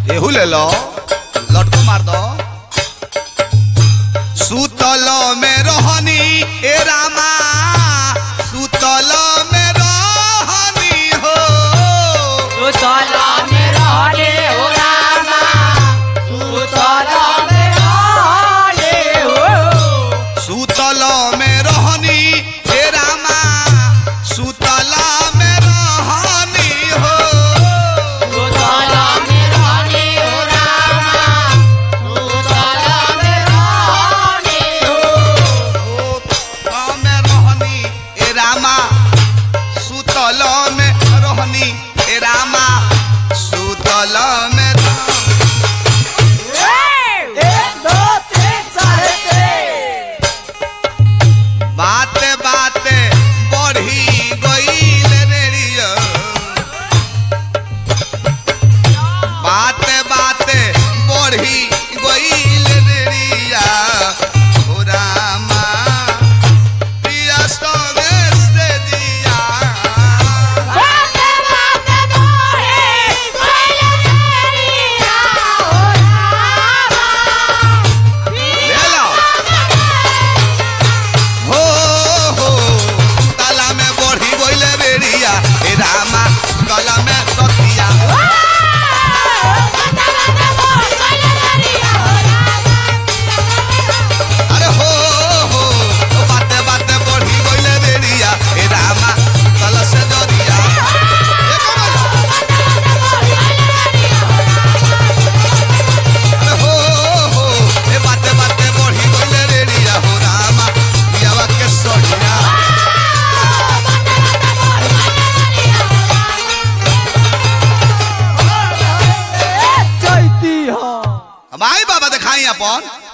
एहू ले लो लटको मार दो सुतल में रहनी ए रामा सुतल में रहनी हो सुतला में रहले हो रामा सुतला में रहले हो सुतल में रहनी ए रामा सुतल में रहनी हो सुतला में रहले हो रामा सुतला में रहले हो सुतल में रहनी ए रामा सुतल में रहनी ए रामा सुतल में एक दो तीन साढ़े तीन बाते बाते बढ़ी गईल रेडियो बाते बाते बढ़ी गईल रेडिया ओ रामा प्रिया संदेश दे दिया बाते बाते बोले कोई तेरिया हो रामा ले लो हो हो ताला में बढ़ी गईल रेडिया ए रामा गला में सतिया अरे हो हो ओ बाते बाते बढ़ी गइले देरिया ए रामा कल से जरिया ए कमल अरे हो हो ए बाते बाते बढ़ी गइले देरिया हो रामा पियावा के सोनिया चैती हो हम आई बाबा दिखाई अपन